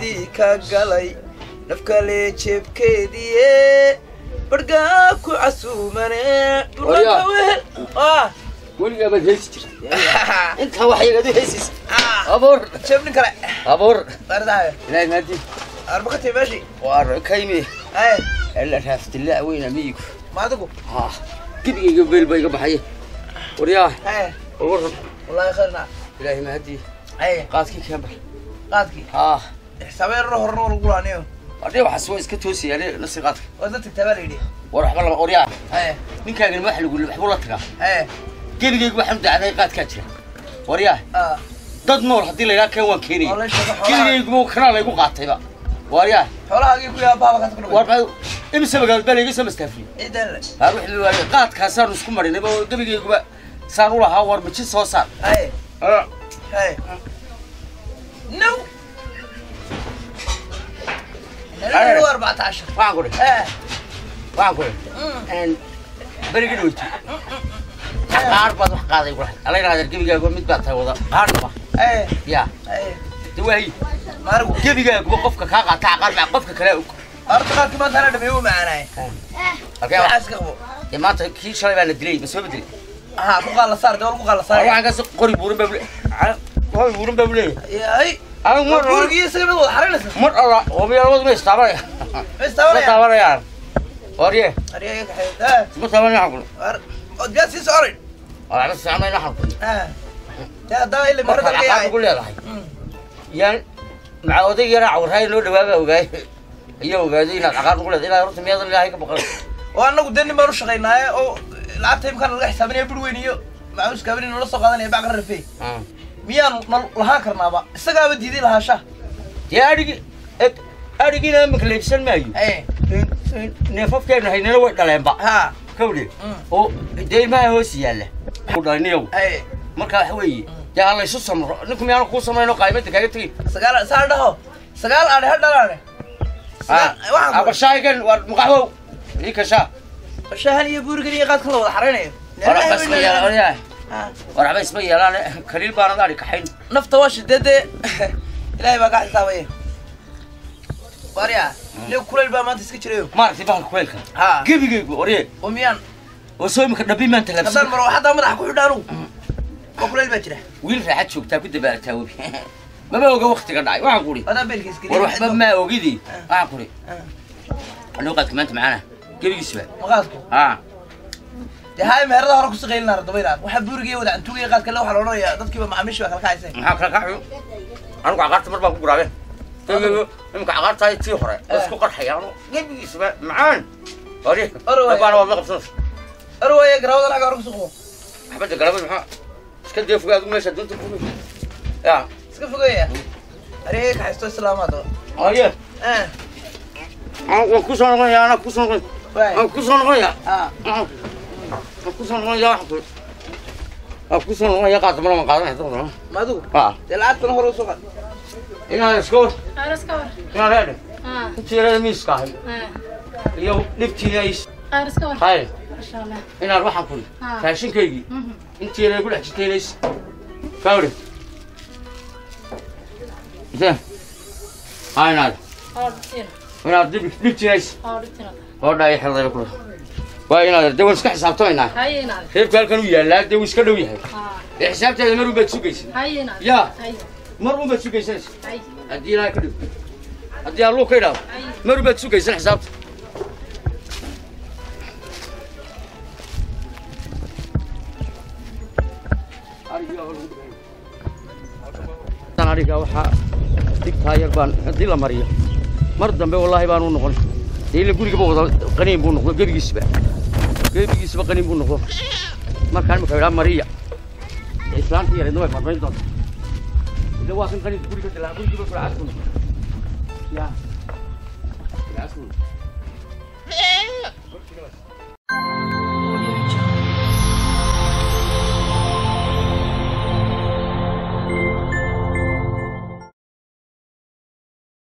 haddii ka galay nafkale jeebkeediie bargaa ku casuumane Waryaa. dhulka wehel ah weligaa baad heesi jirta intaa waxyagaad u heesaysa ah abuur jeeb nin kale abuur baardahayo ilaahay maadi arbakatay meeshii waa kaymi ay alla raaftilaa weyna miyigu ma adigu ha gebigayga beel baa iga baxaya waryaa ay waran wallahi khayrna ilaahay maadi ay qaadkii keenbar qaadkii ha xisaabeerro horna wala gulaaniyo adhee waxaas waa iska toosaya nasi qaadka waa dad tagtaa baa la yidhi war waxba lama waryaa ay ninkaagana wax lagu waxbuu la tagaa ay gebigayga waxaan dacday qaadkaa jira waryaa ah dad nool haddii la yidhaha keen waan keenaya oo la sheego xoolaha gebigayguba kanaa laygu qaatayba waryaa xoolahaagii ku yaa baaba ka war tagno ma imise magaalo baa layga soo mastaafiyey ciidan le har wixii waaye qaadkaasaanu isku marinay oo gebigayguba saan u lahaa war maji soo saar ay ay no نلعب 14 waxaan ku dhihi ايه waxaan ku dhihi berigi dhaweyto qaar baad wax qaaday ku ala yidhahda gebigaaguba mid baad tahay wada qaarnaba ايه ya ايه de waayi ماركو gebigaaguba qofka kaa qaata aqaar baa qofka kale og ارتقاك ما انا دبيو معنا halkee wa- عايز كغبو dee maanta kii shalay baa la dilay ma soo bedelay ها كو قال صار دول كو قال war صار waxaan kaasi qori buurin baa bule qori buurin baa buleeyahay يا اي anigu mar burgi isaga mid wada xarinaysa mar alla hobiya labadu ma istaabanaya ma استوى taabanayaan warye اريك حيد ها ma taabanayaan kule جالس يسعري waa la fiicnay naxan kule ها يا دا اللي مرة markaad caqaad ugu تلقى leedahay yaan maca oday yaraa cawraay loo dhawaaba ogaay iyo ogaaday inaad caqaad ugu leedahay ilaa horta miyaadan ilaahay ka baqan وأنا قدامي ما رش غيناه أو لعبت يمكن الغي حسابني بروينيو معوش كابرين ولا سوق هذا يبقى غير فيه ميان لها كرنابا استقى بدي دي لها شه dee adhigi eg adhigiina imika leibsan maayo ايه neefafkeenu haynana way dhaleenba ها kawdhe Mm. oo dee ilmaha hoos yaalla ku dhaliniyow ايه marka waxa weeye dee ha laysu samro ninku miyaanu kuu samayno qaymada kaaga tegin سقال سال ده سقال أنا هذا أنا واحد abashaagan waa maqaxwow ii kashaa الشهر يبور قري قاد كله حرينه war waxba isma yeelaan ها war waxba isma yeelaan kaliil baanad adhi kaxayn نفط واش دد إلهي بقى حسابه باريا لو كل الباب ما تسكت شريو maaragtay bahalka kuleelka ها gebigaygu orye وميان oo soo imika dhabi maanta هذا labsan المرة واحدة ما راح كل دارو وكل البجرة wiil raaxad joogtaa ku dabaalataa webi maba oga waktiga dhacay waxaan ku هذا بيلكيس كذي war waxba maa ogidii waxaan ku آه. anuu qaadka maanta macaana gebigiisba مغازكو haa dee haay meherada hore kusii qaylin lahaa dabaylaan waxaa buurigii wada cantuugii qaad kale waxaa la odhanayaa dadkiiba macaamiisha baa kala kacaysay maxaa kala kacayo anigu caqaarta mar baan ku guraabeen gebigayo imika caqaartahay tii hore oo isku qarxaya anu gebigiisba macaan orye Oro waay. dabaana waad la qabsanaysa arwaya garawada laga hore kusii qubo xabadda galabad maxaa iska dee fogaa adigu meesha dunta ku ya iska fogeeya arigay kaxaysto islaamaad orye eh waan kusoo noqonaya anaa kusoo noqonaya waay waan kusoo noqonaya ah waan kusoo noqonaya waxaan ku waan kusoo noqonaya qaadka mar waan qaadanaya dabada madu haa dee lacagtana hore usoo qaad inaan iska war Aras ka war. inaan leedhe Ah, intii yarada miiska ahay ah. iyo dhibtii ay Aras ka war. hay Masha Allah. inaan waxaan kuli Ah. raashinkaygii Mhm. intii yarada ku dhex jirtay inays kawre intee haa inaad Orditin. inaad dhib dhibtii inays Orditin. oo dhaay xeldayba kula waa inaad dee waan iska xisaabtamaynaa Hayina. reebka halkan uu yaallaa dee wuu iska dhow yahay Ah. ee xisaabteeda mar unbaad sugaysa Hayina. Ya. Hay. mar unbaad sugaysanaysa Hay. haddii ilaahay ka dhig haddii alluu ka idhaahdo Hay. mar unbaad sugaysan xisaabta ariga waxaa digtaa yar baan haddii la mariyo mar dambe wallaahi baan u noqon dee ila gurigaba wada qaniin buu noqdo gebigiisba gebigiisba qaniin buu noqdo markaan imika idhaa mariya dee islaantii yareedna way marmayn doonta ila waa kan qaniinka guriga dilaa gurigiiba kula casku noqdo ya casku